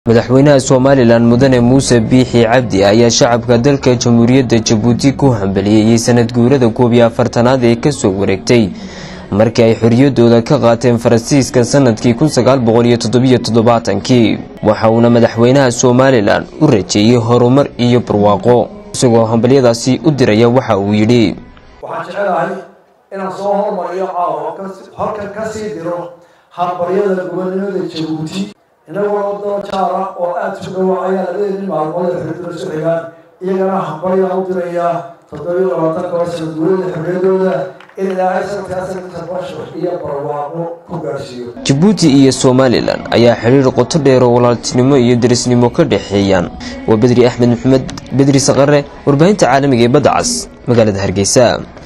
madaxweynaha somalilan mudane muuse biixi cabdi ayaa shacabka dalka jamhuuriyadda jabuuti ku hambaliyeeyey sanad guurada koob iyo afartanaad ee kasoo wareegtay markii ay xoriyadooda ka qaateen faransiiska sanadkii kii waxa uuna madaxweynaha somalilan u rajeeyey horumar iyo barwaaqo isagoo hambalyadaasi u diraya waxa uu yidhi waxaan jecelahay inaan soo hormariyo caawa halkan ka sii diro hambaryada gobonimada jabuuti inagoo wadano jaara oo aada isu dhawo ayaa labadeeni maalmood ee xoriyadooda isu xigaan iyagana hambaryaan u dirayaa toddobiyo labaatanka oo sanad guurada xorriyadooda in ilaahay sanadkaa sanadka basho iyo barwaaqo ku gaarsiiyo jabuuti iyo somalilan ayaa xidhiir qoto dheer oo walaaltinimo iyo derisnimo ka dhexeeyaan waa bedri axmed maxamed bedri saqare warbaahinta caalamiga ee badda cas magaalada hargeysa